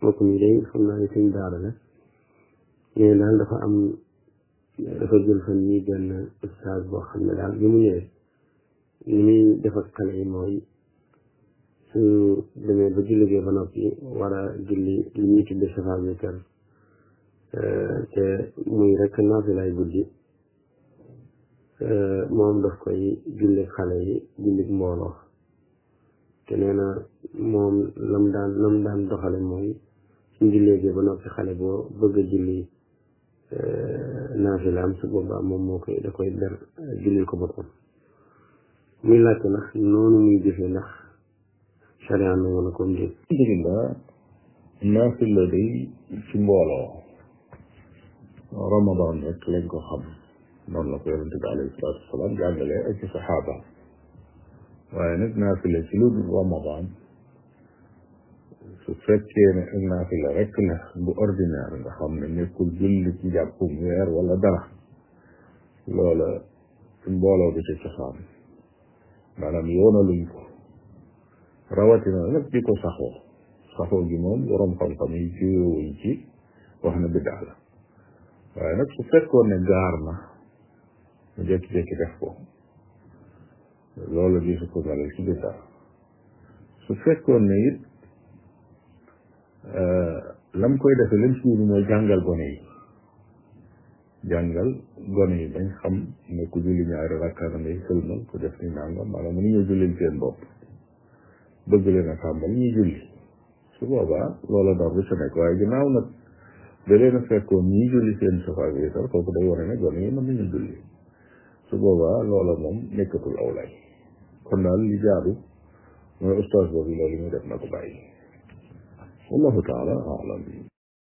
mbokk mi day xam naa ne suñ daara la mais daal dafa am dafa jël fan nii benn ustaas boo xam ne daal bi mu ñëwee li muy def ak xale yi mooy su demee ba julligee ba noppi war a julli li ñuy tudde safa witar te muy rek naafilay guddi moom daf koy julli xale yi julli mbooloo te nee na moom lam daan lam daan doxale mooy suñ julleegee ba noppi xale boo bëgg a julli naafilaam su boobaa moom moo koy da koy ber jullil ko boppam muy laajte ndax noonu muy jëfee ndax sharia nangu na ko ndéet alhamdulillah naafila day ci mbooloo ramadan rek lañ ko xam noonu la ko yonente bi alayhi salaatu wasalaam jàngale ak ci saxaaba waaye nag naafila ci lu dul ramadan su fekkee ne ak naafila rek la bu ordinaire nga xam ne nekkul julli ci jàppum weer wala dara loola ci mbooloo bi ci cosaan maanaam yoonaluñ ko rawatina nag di ko saxoo saxoo gi moom borom xam-xam yi jiwewuñ ci wax na biddaa la waaye nag su fekkoon ne gaar na mu jékki-jékki def ko loolu di su ko melal ci biddaa su fekkoon ne it lam koy defe lam si wunu mooy jàngal gone yi jàngal gone yi bañ xam ne ku julli ñaari rakka na ngay sëlmal ku def ni nangam maanaam mënu ñoo jullil seen bopp bëgg leen a tàmbal ñuy julli su boobaa loola dor bi sa nekk waaye ginnaaw nag da leen a fekkoon ñii julli seen safaak yi sax kooku day wane ne gone yi mën nañu julli su boobaa loola moom nekkatul aw lay kon daal li jaadu mooy ustaas boobu loolu muy def na ko bàyyi wallahu taala alam